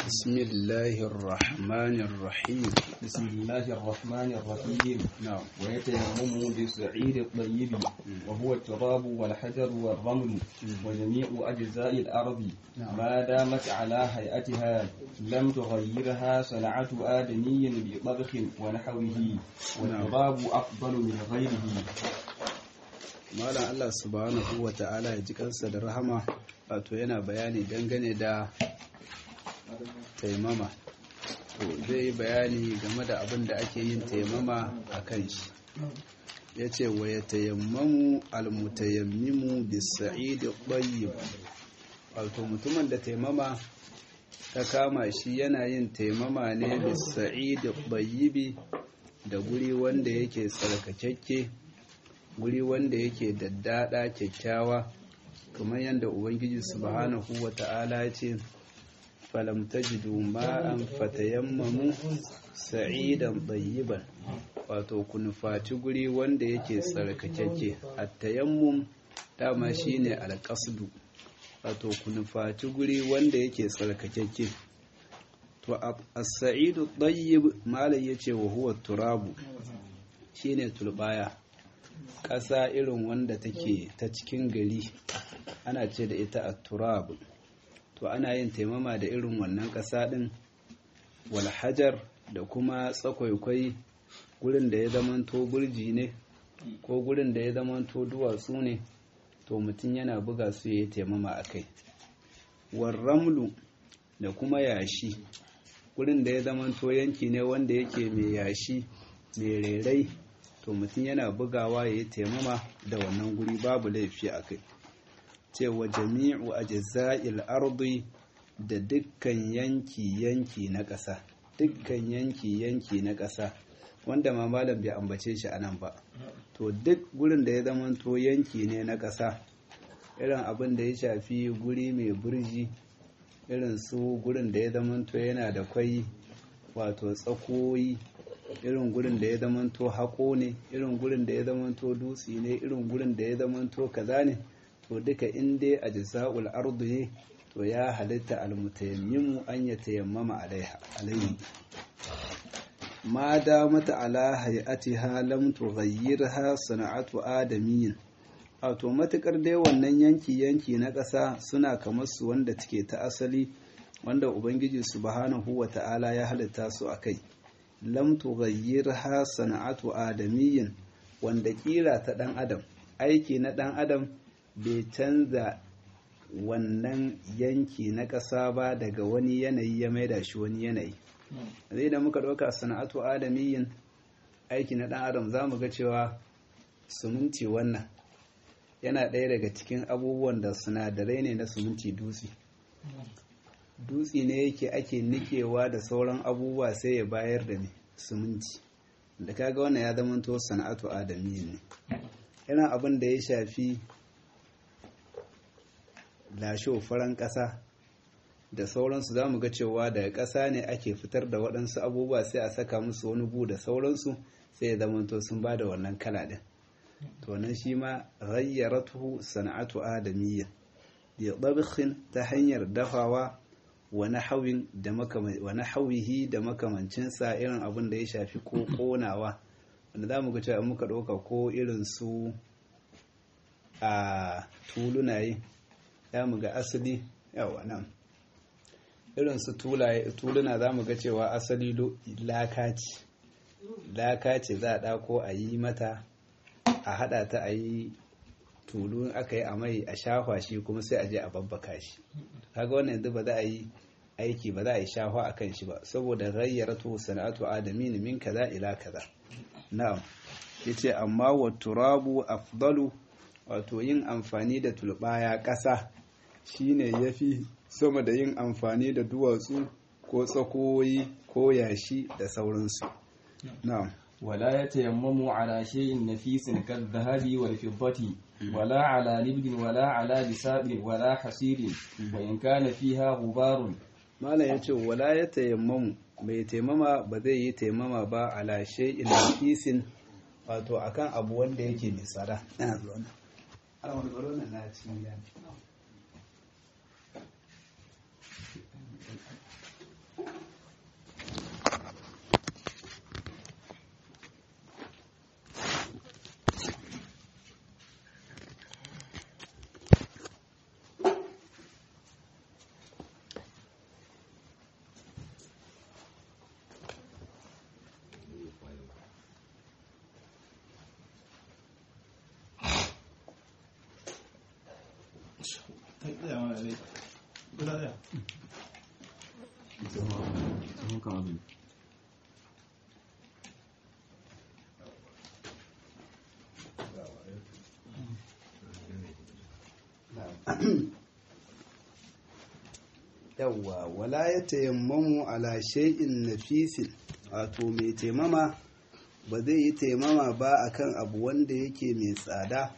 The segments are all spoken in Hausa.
بسم الله الرحمن الرحيم بسم الله الرحمن الرحيم نعم ويتيمم بالسعيد الطيب وهو التراب والحجر والرمل وجميع أجزاء الأرض نعم. ما دامت على هيئتها لم تغيرها صنعة آدمي بطبخ ونحوه والتراب أفضل من غيره malam Allah subhanahu wa ta'ala ya ji kansa da rahama wato yana bayani dangane da taimama to zai yi bayani game da abin da ake yin taimama a kan shi ya ce wa ya tayammamu almutayammimu bisa'idi ɗayyib wato mutumin da taimama ta kama shi yana yin taimama ne bisa'idi ɗayyibi da guri wanda yake tsarkakakke guri wanda yake daddada kyakkyawa kamar yadda ubangiji subhanahu wata'ala ya ce falam tajidu ma'an fatayammamu sa'idan tayyiban wato ku nufaci guri wanda yake tsarkakakke at-tayammum dama shine al-qasdu wato ku nufaci guri wanda yake tsarkakakke to as-sa'idu tayyib malai yace wa huwa turabu shine tulbaya ƙasa irin wanda take ta cikin gari ana ce da ita a turab to ana yin taimama da irin wannan ƙasa ɗin walhajar da kuma tsakwaikwai gurin da ya zamanto burji ne ko gurin da ya zamanto duwatsu ne to mutum yana buga su ya yi taimama a kai warramlu da kuma yashi gurin da ya zamanto yanki ne wanda yake mai yashi mai rerai to mutum yana bugawa ya yi taimama da wannan guri babu laifi a kai cewa jami'u a jaza'il ardi da dukkan yanki-yanki na ƙasa dukkan yanki-yanki na ƙasa wanda ma malam bai ambace shi a nan ba to duk gurin da ya zamanto yanki ne na ƙasa irin abin da ya shafi guri mai burji irin su gurin da ya zamanto yana da kwai wato tsakoyi irin gurin da ya zamanto haƙo ne irin gurin da ya zamanto dutse ne irin gurin da ya zamanto kaza ne to duka in dai a jisa'ul ardu ne to ya halitta almutayammimu an ya tayammama alaiha alaihi ma da mata ala hay'atiha lam tughayyirha sana'atu adamiyyin wato matukar dai wannan yanki yanki na ƙasa suna kamar su wanda take ta asali wanda ubangiji subhanahu wata'ala ya halitta su akai lam tughayyirha sana'atu adamiyyin wanda kira ta dan adam aiki na dan adam bai canza wannan yanki na ƙasa ba daga wani yanayi ya maida shi wani yanayi zai da muka ɗauka sana'atu adamiyyin aiki na dan adam za mu ga cewa suminti wannan yana ɗaya daga cikin abubuwan da sinadarai ne na suminti dutse dutse ne yake ake nikewa da sauran abubuwa sai ya bayar da ne suminti da kaga wannan ya zama to sana'atu adami ne yana abin da ya shafi lasho faran ƙasa da sauransu za mu ga cewa daga ƙasa ne ake fitar da waɗansu abubuwa sai a saka musu wani gu da sauransu sai ya zama to sun ba da wannan kala ɗin to nan shi ma ghayyaratuhu sana'atu adamiyya bi dabkhin ta hanyar dafawa wani hauyihi da makamancinsa irin abin da ya shafi ko konawa wanda za mu ga cewa muka ɗauka ko irin su a tulunaye ya mu ga asali yawa nan irin su tuluna za mu ga cewa asali laka ce laka ce za a ɗako a yi mata a haɗa ta a yi tulu aka yi a mai a shafa shi kuma sai a je a babbaka shi kaga wannan yanzu ba za a yi aiki ba za a yi shafa a kan shi ba saboda ghayyaratu sana'atu adamin min kaza ila kaza na'am yace amma wa turabu afdalu wato yin amfani da tulbaya ƙasa shine yafi sama da yin amfani da duwatsu ko tsakoyi ko yashi da sauransu na'am ولا يتيمم على شيء نفيس كالذهب والفضة ولا على لبد ولا على بساط ولا حصير وإن كان فيها غبار malam ya ce wala ya tayammamu mai taimama ba zai yi taimama ba ala shay'in nafisin wato akan abu wanda yake mai tsada ina zuwa na ana wani tsaro na na cikin gani yawwa wala ya tayammamu ala shay'in nafisin wato mai taimama ba zai yi taimama ba akan abu wanda yake mai tsada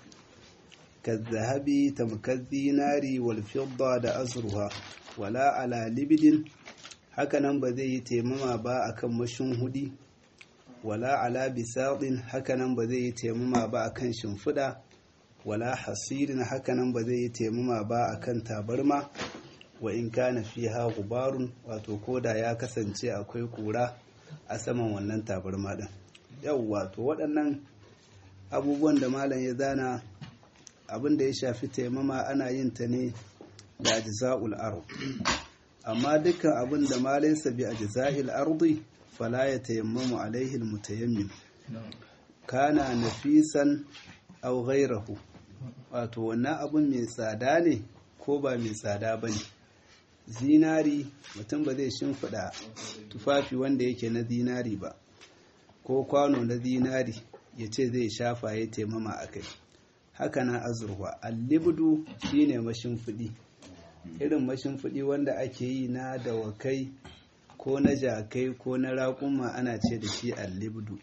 ka zahabi tamkar zinari wal fidda da azurwa wala ala libidin hakanan ba zai yi taimama ba akan mashin hudi wala ala bisaɗin hakanan ba zai yi taimama ba akan shimfiɗa wala hasirin hakanan ba zai yi taimama ba akan tabarma wa in kana fiha gubarun wato koda ya kasance akwai kura a saman wannan tabarma din yau wato waɗannan abubuwan da malam ya zana abin da ya shafi taimama ana yin ta ne da ajza'ul ard amma dukkan abin da ma laysa bi ajza'il ardi fala yatayammamu alaihi almutayammim kana nafisan aw ghayrahu wato wannan abun mai tsada ne ko ba mai tsada bane zinari mutum ba zai shimfiɗa tufafi wanda yake na zinari ba ko kwano na zinari ya ce zai shafa ya taimama a kai haka na azurwa allibdu shine mashimfiɗi irin mashimfiɗi wanda ake yi na dawakai ko na jakai ko na raƙuma ana ce da shi allibdu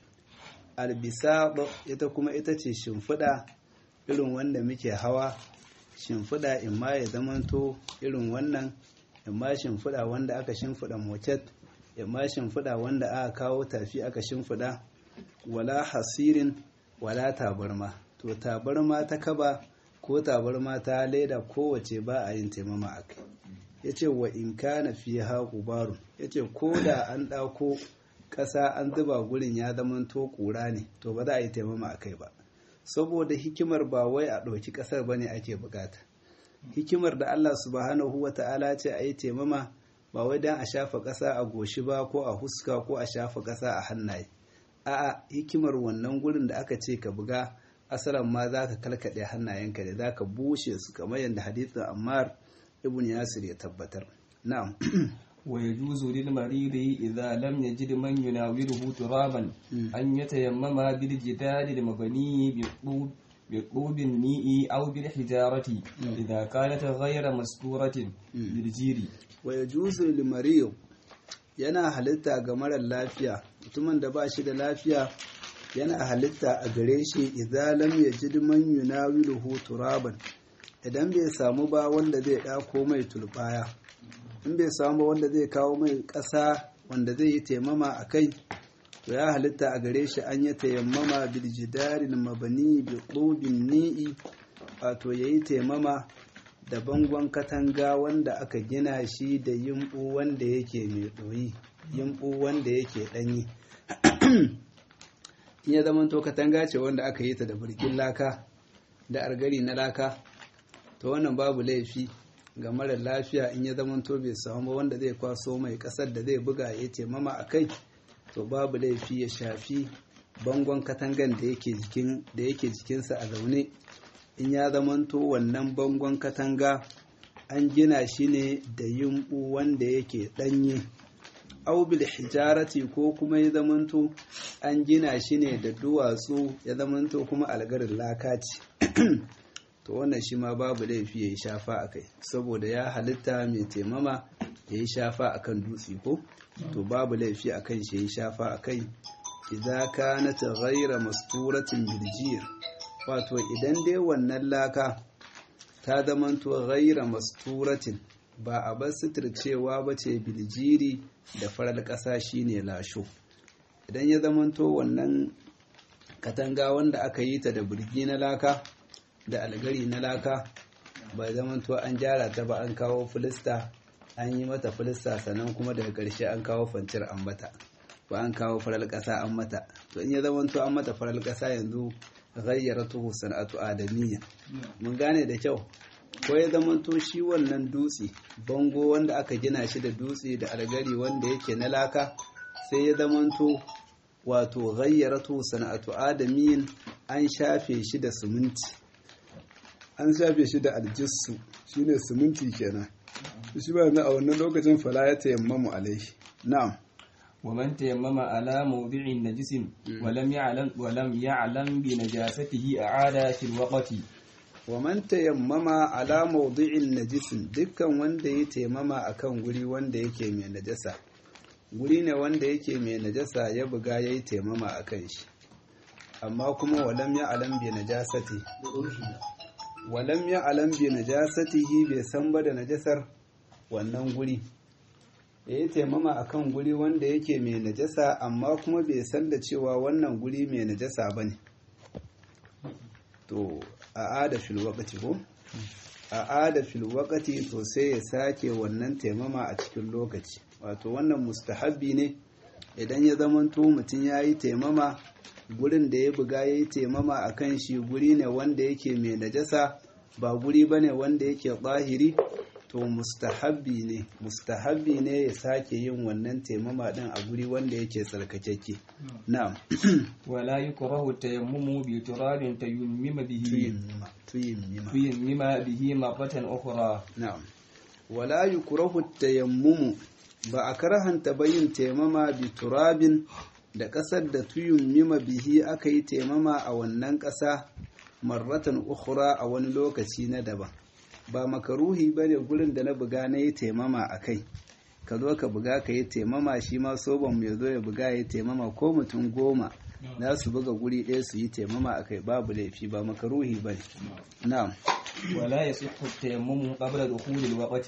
albisa ita kuma ita ce shimfiɗa irin wanda muke hawa shimfiɗa in ma ya zamanto irin wannan imma shimfiɗa wanda aka shimfiɗa moket imma shimfiɗa wanda aka kawo tafi aka shimfiɗa wala hasirin wala tabarma to tabarma ta kaba ko tabarma ta leda kowace ba a yin taimama a kai ya ce wa in kana fi ha gubarun ya ce ko da an ɗauko ƙasa an zuba gurin ya zama to ƙura ne to ba za a yi taimama a kai ba saboda hikimar ba wai a ɗauki ƙasar ba ne ake bukata hikimar da Allah subhanahu wa ta'ala ce a yi taimama ba wai don a shafa ƙasa a goshi ba ko a huska ko a shafa ƙasa a hannaye a'a hikimar wannan gurin da aka ce ka buga asalan ma za ka kalkaɗe hannayenka da za ka bushe su kamar yadda hadithin ammar ibn yasir ya tabbatar na'am ويجوز للمريض إذا لم يجد من يناوله ترابا أن يتيمم بالجدار المبني بالطوب بالطوب الميء أو بالحجارة إذا كانت غير مستورة بالجير ويجوز للمريض yana halitta ga marar lafiya mutumin da ba shi da lafiya yana halitta a gare shi idan lam yajid man yunawiluhu turaban idan bai samu ba wanda zai ɗako mai tulbaya in bai samu ba wanda zai kawo mai ƙasa wanda zai yi taimama a kai to ya halitta a gare shi an yi tayammama bil jidarin mabani bi qubin ni'i wato yayi taimama da bangon katanga wanda aka gina shi da yimbu wanda yake mai ɗoyi yimbu wanda yake ɗanyi in ya zama to katanga ce wanda aka yi ta da birkin laka da argari na laka to wannan babu laifi ga marar lafiya in ya zama to bai samu ba wanda zai kwaso mai kasar da zai buga ya ce mama a kai to babu laifi ya shafi bangon katangan da yake jikin da yake jikinsa a zaune in ya zamanto wannan bangon katanga an gina shi ne da yumbu wanda yake danye aubil hijarati ko kuma ya zamanto an gina shi ne da duwatsu ya zamanto kuma algarin laka ce to wannan shi ma babu laifi ya yi shafa a kai saboda ya halitta mai taimama ya yi shafa a kan dutse ko to babu laifi a kan shi ya yi shafa a kai idan ka na taghaira masturatin biljiyar wato idan dai wannan laka ta zamanto ghaira masturatin ba a bar suturcewa ba ce biljiri da farar ƙasa shine lasho idan ya zamanto wannan katanga wanda aka yi ta da birgi na laka da algari na laka ba zamanto an gyara ta ba an kawo filista an yi mata filista sannan kuma daga ƙarshe an kawo fancir an mata ba an kawo farar ƙasa an mata to in ya zamanto an mata farar ƙasa yanzu ghayyaratuhu sana'atu adamiyya mun gane da kyau ko ya zamanto shi wannan dutse bango wanda aka gina shi da dutse da algari wanda yake na laka sai ya zamanto wato ghayyaratuhu sana'atu adamiyyin an shafe shi da siminti an shafe shi da aljissu shine siminti kenan shi ba na a wannan lokacin fala ya tayammamu alaihi na'am ومن تيمم على موضع نجس ولم يعلم ولم يعلم بنجاسته أعاد في الوقت wa man tayammama ala mawdi'in najisin dukkan wanda ya taimama akan guri wanda yake mai najasa guri ne wanda yake mai najasa ya buga yayi taimama akan shi amma kuma walam ya alam bi najasati walam ya alam bi najasatihi bai san ba da najasar wannan guri ya yi taimama akan guri wanda yake mai najasa amma kuma bai san da cewa wannan guri mai najasa ba ne to a ada fil waqti ko a ada fil waqti to sai ya sake wannan taimama a cikin lokaci wato wannan mustahabbi ne idan ya zamanto mutum ya yi taimama gurin da ya buga ya yi taimama a kan shi guri ne wanda yake mai najasa ba guri ba ne wanda yake ɓahiri to mustahabbi ne mustahabbi ne ya sake yin wannan taimama ɗin a guri wanda yake tsarkakeke na'am ولا يكره التيمم بتراب تيمم به tuyimmima tuyimmima تيمم به مرة أخرى na'am wala yukrahu tayammumu ba a karhanta bayin taimama bi turabin da ƙasar da tuyimmima bihi aka yi taimama a wannan ƙasa marratan ukhra a wani lokaci na daban ba makaruhi bane gurin da na buga na yi taimama a kai ka zo ka buga ka yi taimama shi ma soban ya zo ya buga ya yi taimama ko mutum goma za su buga guri ɗaya su yi taimama a kai babu laifi ba makaruhi bane na'am ولا يصح التيمم قبل دخول الوقت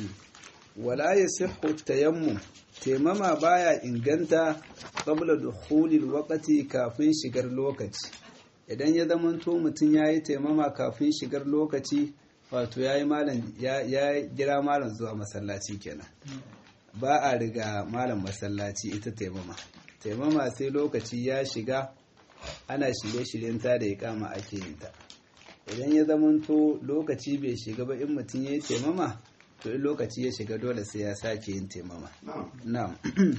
wala ya sihu tayammum taimama baya inganta qabla dukhulil waqti kafin shigar lokaci idan ya zamanto mutum yayi taimama kafin shigar lokaci wato yayi malam ya ya jira malam zuwa masallaci kenan ba a riga malam masallaci ita taimama taimama sai lokaci ya shiga ana shirye-shiryen ta da iqama ake yin ta idan ya zamanto lokaci bai shiga ba in mutum yayi taimama to in lokaci ya shiga dole sai ya sake yin taimama na'am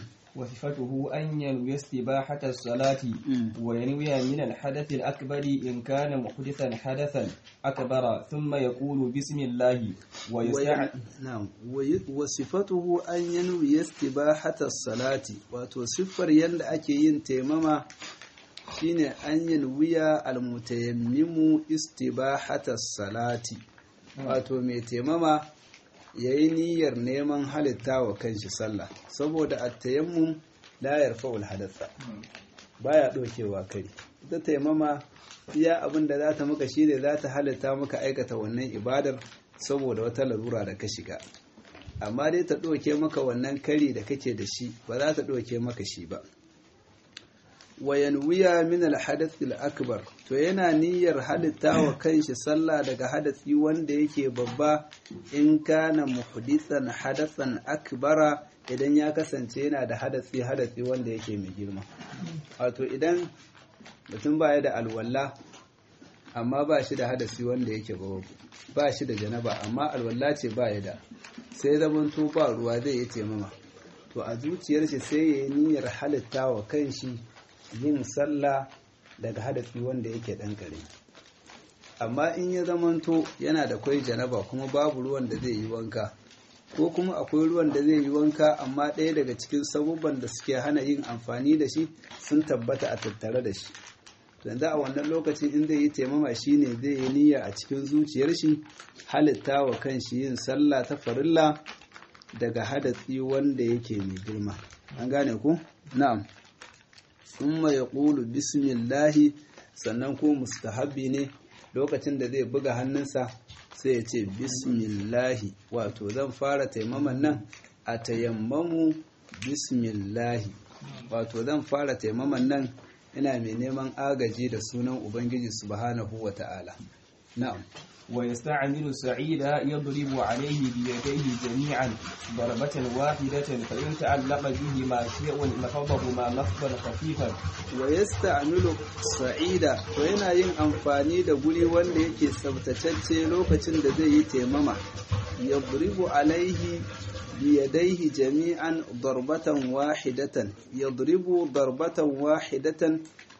وصفته أن ينوي استباحة الصلاة وينوي من الحدث الأكبر إن كان محدثا حدثا أكبر ثم يقول بسم الله ويستع... na'am wa sifatuhu an yanwi istibahata salati wato siffar yanda ake yin taimama shine an yanwiya almutayammimu istibahata salati wato mai taimama ya yi niyyar neman halitta wa kanshi sallah saboda a tayammum la yarfa'ul hadatha baya ɗaukewa kari ita taimama iya abin da za ta maka shi ne za ta halitta maka aikata wannan ibadar saboda wata larura da ka shiga amma dai ta ɗauke maka wannan kari da kake da shi ba za ta ɗauke maka shi ba wayan wuya min alhadath akbar to yana niyyar halitta wa kanshi sallah daga hadasi wanda yake babba in kana muhdithan hadathan akbara idan ya kasance yana da hadasi hadasi wanda yake mai girma wato idan mutum baya da alwala amma ba shi da hadasi wanda yake babu ba shi da janaba amma alwala ce ba ya da sai zamanto ba ruwa zai yi taimama to a zuciyar shi sai ya yi niyyar halitta wa kanshi yin sallah daga hadafi wanda yake ɗan kare amma in ya zamanto yana da kwai janaba kuma babu ruwan da zai yi wanka ko kuma akwai ruwan da zai yi wanka amma ɗaya daga cikin sabubban da suke hana yin amfani da shi sun tabbata a tattare da shi yanzu a wannan lokacin in zai yi taimama shi ne zai yi niyya a cikin zuciyar shi halitta wa kanshi yin sallah ta farilla daga hadatsi wanda yake mai girma an gane ku na'am summa ya ƙulu bismillahi sannan ko mustahabbi ne lokacin da zai buga hannunsa sai ya ce bismillahi wato zan fara taimaman nan a tayammamu bismillahi wato zan fara taimaman nan ina mai neman agaji da sunan ubangiji subhanahu wa ta'ala na'am ويستعمل السعيد يضرب عليه بيديه جميعا ضربة واحدة فإن تعلق بهما شيء نفضهما نفضا خفيفا ويستعمل sa'ida to yana yin amfani da guri wanda yake tsabtacecce lokacin da zai yi taimama yadribu alaihi biyadaihi jami'an darbatan wahidatan yadribu darbatan wahidatan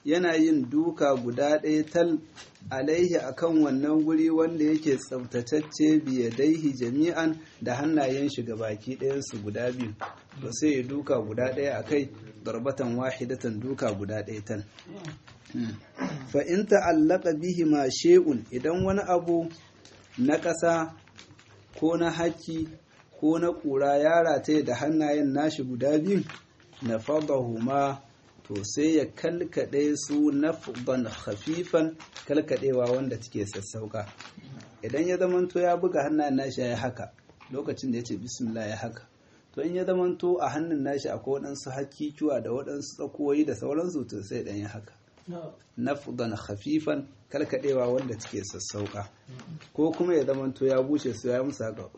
yana yin duka guda ɗaya tal alaihi akan wannan guri wanda yake tsaftatacce biyadaihi jami'an da hannayen shi baki ɗayansu guda biyu to sai ya duka guda ɗaya a kai darbatan wahidatan duka guda ɗaya tal fa in ta'allaka bihi ma shay'un idan wani abu na ƙasa ko na haki ko na ƙura ya rataye da hannayen nashi guda biyu na fadahuma to sai ya kalkaɗe su nafban khafifan kalkaɗewa wanda take sassauka idan ya zamanto ya buga hannayen nashi ya haka lokacin da ya ce bismillah ya haka to in ya zamanto a hannun nashi akwai waɗansu hakikiwa da waɗansu tsakoyi da sauransu to sai ɗan ya haka nafdan khafifan kalkaɗewa wanda take sassauka ko kuma ya zamanto ya bushe su ya musa haka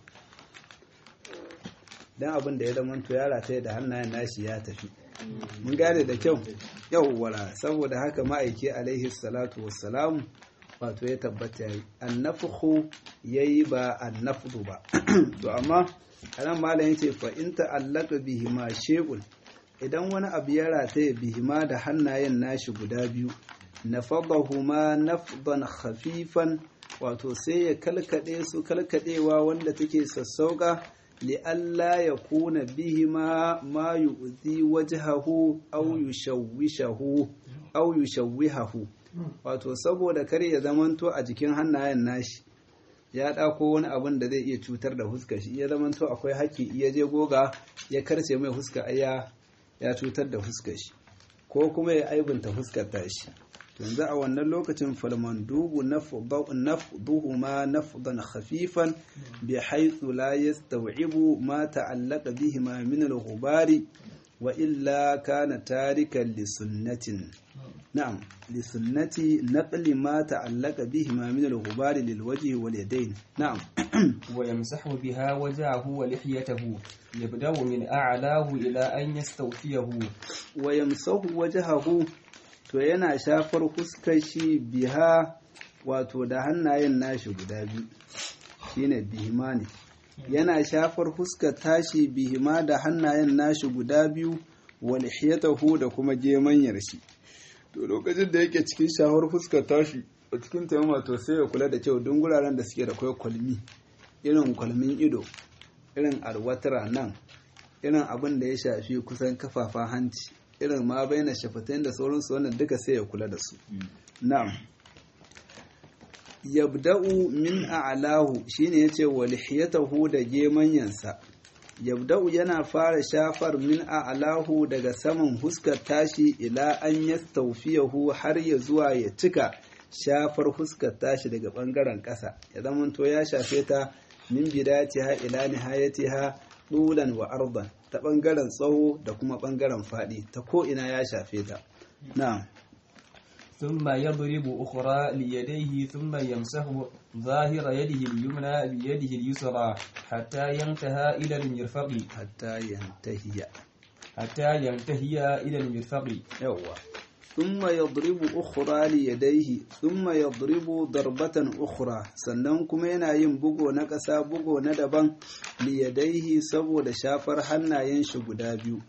dan abin da ya zamanto ya rataye da hannayen nashi ya tafi mun gane da kyau yawwara saboda haka ma'aiki alaihi salatu wassalam wato ya tabbata yayi annafhu yayi ba annafdu ba to amma anan malam yace fa in ta'allaka bihi ma shay'un idan wani abu ya rataye bihi ma da hannayen nashi guda biyu nafadahuma nafdan khafifan wato sai ya kalkade su kalkadewa wanda take sassauka لئلا يكون بهما ما يؤذي وجهه أو يشوشه أو يشوهه wato saboda kar ya zamanto a jikin hannayen nashi ya ɗako wani abin da zai iya cutar da huska shi ya zamanto akwai haƙƙi iya je goga ya karce mai huska aya ya cutar da huska shi ko kuma ya aibunta huskar tashi yanzu a wannan lokacin falmandubu nafduhu ma nafdan khafifan bi haythu la yastaw'ibu ma ta'allaqa bihi ma min al-ghubari wa illa kana tarikan li sunnatin na'am li sunnati naqli ma ta'allaqa bihi ma min al-ghubari lil wajhi wal yadayn na'am wa yamsahu biha wajahu wa lihiyatahu yabda'u min a'lahu ila an yastawfiyahu wa yamsahu wajhahu to yana shafar fuskar shi biha wato da hannayen nashi guda biyu shine bihima ne yana shafar fuskar tashi bihima da hannayen nashi guda biyu walhiyatahu da kuma gemanyar shi to lokacin da yake cikin shafar fuskar tashi a cikin taimama to sai ya kula da kyau duk guraren da suke da kwai kwalmi irin kwalmin ido irin alwatara nan irin abin da ya shafi kusan kafafen hanci irin ma bai na shafatain da sauransu wannan duka sai ya kula da su na'am yabda'u min a'lahu shine yace wa lihiyatahu da gemanyansa yabda'u yana fara shafar min a'lahu daga saman huskar tashi ila an yastawfiyahu har ya zuwa ya cika shafar huskar tashi daga bangaren ƙasa ya zamanto ya shafe ta min bidatiha ila nihayatiha dulan wa ardan ta ɓangaren tsawo da kuma ɓangaren faɗi ta ko'ina ya shafe ta. Na'am. ثم يضرب أخرى ليديه ثم يمسح ظاهر يده اليمنى بيده اليسرى حتى ينتهى إلى المرفق حتى ينتهي حتى ينتهي إلى المرفق يوا ثم يضرب أخرى ليديه ثم يضرب ضربة أخرى sannan kuma yana yin bugo na ƙasa bugo na daban liyadaihi saboda shafar hannayen shi guda biyu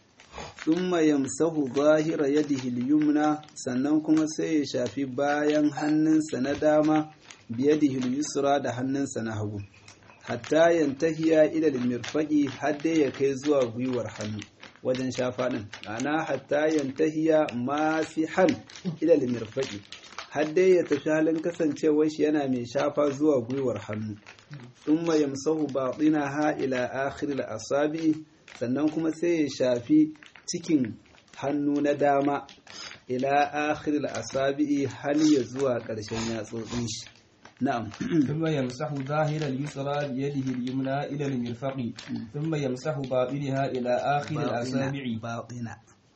thumma yamsahu zahira yadihi al-yumna sannan kuma sai ya shafi bayan hannunsa na dama biyadihi al-yusra da hannunsa na hagu hatta yantahiya ila al-mirfaqi har dai ya kai zuwa gwiwar hannu wajen shafa din ana hatta yantahiya masihan ila al-mirfaqi har dai ya tafi halin kasancewar shi yana mai shafa zuwa gwiwar hannu thumma yamsahu batinaha ila akhir al-asabi sannan kuma sai ya shafi cikin hannu na dama ila akhir al-asabi hal ya zuwa ƙarshen yatsotsin shi na'am ثم يمسح ظاهر اليسرى بيده اليمنى إلى المرفق ثم يمسح باطنها إلى آخر الأصابع باطنا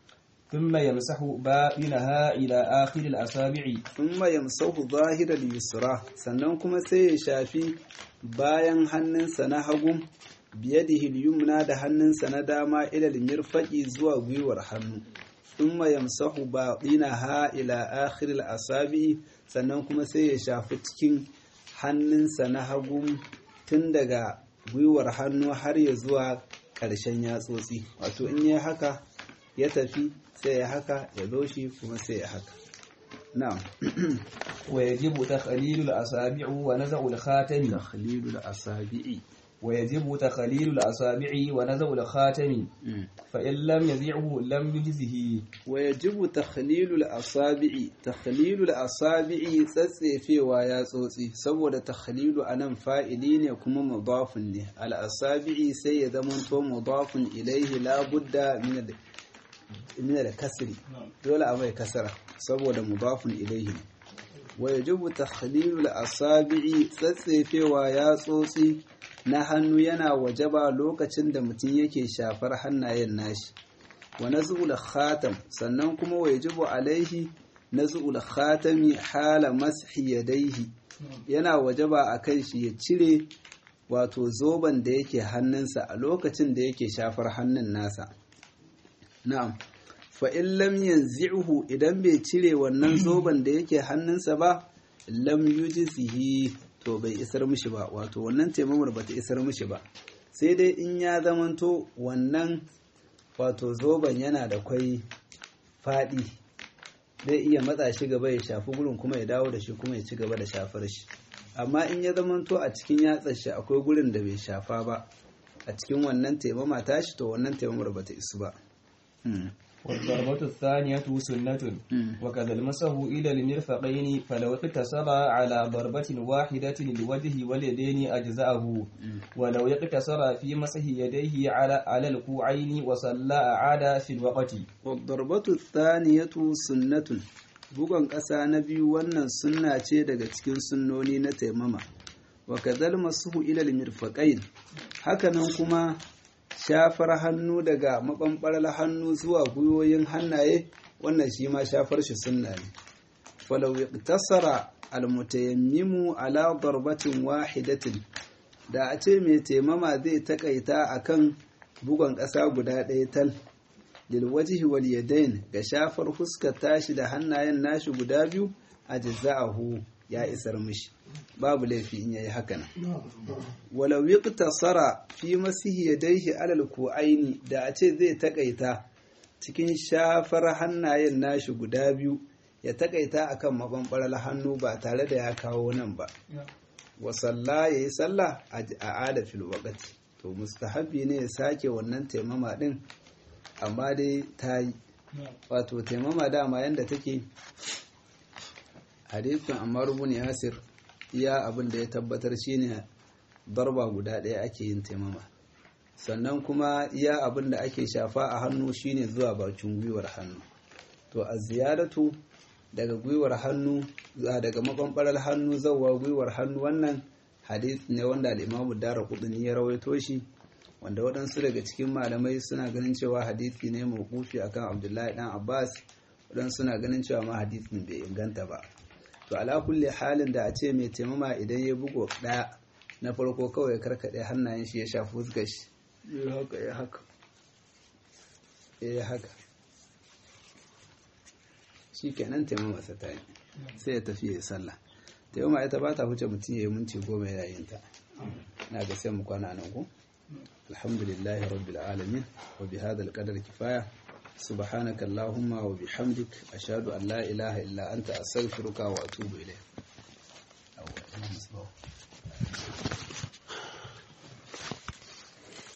ثم يمسح باطنها إلى آخر الأصابع thumma yamsahu zahira al-yusra sannan kuma sai ya shafi bayan hannunsa na hagu biyadihi al-yumna da hannunsa na dama ila al-mirfaqi zuwa gwiwar hannu thumma yamsahu batinaha ila akhir al-asabi sannan kuma sai ya shafi cikin hannunsa na hagu tun daga gwiwar hannu har ya zuwa ƙarshen yatsotsi wato in yi haka ya tafi sai ya haka ya zo shi kuma sai ya haka na'am ويجب تخليل الأصابع ونزع الخاتم takhlilul asabi'i ويجب تخليل الأصابع ونزع الخاتم فإن لم يزعه لم يجزه ويجب تخليل الأصابع تخليل الأصابع تسيفewa ya tsotsi saboda takhlilu anan fa'ili ne kuma mudafun ne al-asabi'i sai ya zamanto mudafun ilaihi la budda min min al-kasri dole a mai kasara saboda mudafun ilaihi ne wayajibu takhlilu al-asabi'i tsatsefewa ya tsotsi na hannu yana wajaba lokacin da mutum yake shafar hannayen nashi wa naz'ul khatam sannan kuma wajibu alaihi naz'ul khatami hala mashi yadaihi yana wajaba akan shi ya cire wato zoban da yake hannunsa a lokacin da yake shafar hannun nasa na'am fa in lam yanzi'uhu idan bai cire wannan zoban da yake hannunsa ba lam yujzihi to bai isar mishi ba wato wannan taimamar bata isar mishi ba sai dai in ya zamanto wannan wato zoben yana da kwai faɗi zai iya matsa shi gaba ya shafi gurin kuma ya dawo da shi kuma ya ci gaba da shafar shi amma in ya zamanto a cikin yatsar shi akwai gurin da bai shafa ba a cikin wannan taimama tashi to wannan taimamar bata isu ba والضربة الثانية سنة وكذا المسه إلى المرفقين فلو اقتصر على ضربة واحدة للوجه واليدين أجزأه ولو اقتصر في مسح يديه على على الكوعين وصلى أعاد في الوقت والضربة الثانية سنة bugon ƙasa na biyu wannan sunna ce daga cikin sunnoni na taimama wa kadhal masuhu ila al-mirfaqain hakanan kuma shafar hannu daga maɓanɓarar hannu zuwa gwiwoyin hannaye wannan shi ma shafar shi sunna ne falau tasara almutayammimu ala darbatin wahidatin da a ce mai taimama zai takaita akan bugon ƙasa guda ɗaya tal lilwajihi wal yadain ga shafar fuskar tashi da hannayen nashi guda biyu a jazza'ahu ya isar mishi babu laifi in yayi haka nan walau yiqtasara fi masihi yadayhi alal ku'aini da a ce zai takaita cikin shafar hannayen nashi guda biyu ya takaita akan mabambaral hannu ba tare da ya kawo nan ba wa salla yayi sallah a ada fil waqti to mustahabi ne ya sake wannan taimama din amma dai ta yi wato taimama dama yanda take hadisin amma rubun yasir iya abin da ya tabbatar shine darba guda ɗaya ake yin taimama sannan kuma iya abin da ake shafa a hannu shine zuwa bakin gwiwar hannu to a ziyaratu daga gwiwar hannu daga mabambarar hannu zauwa gwiwar hannu wannan hadith ne wanda al'imamu dara kudin ya rawaito shi wanda waɗansu daga cikin malamai suna ganin cewa hadithi ne mawqufi akan abdullahi dan abbas waɗansu suna ganin cewa ma hadithin bai inganta ba to ala kulli halin da a ce mai taimama idan ya bugo ɗaya na farko kawai karkaɗe hannayen shi ya shafi fuskar shi ya haka ya haka ya haka shi kenan taimama sa ta yi sai ya tafi ya sallah taimama ita ba ta huce mutum ya yi minti goma yayin ta na ga sai mu kwana nan ko alhamdulillahi rabbil alamin wa bi hadha alqadar kifaya سبحانك اللهم وبحمدك أشهد أن لا إله إلا أنت أستغفرك وأتوب إليك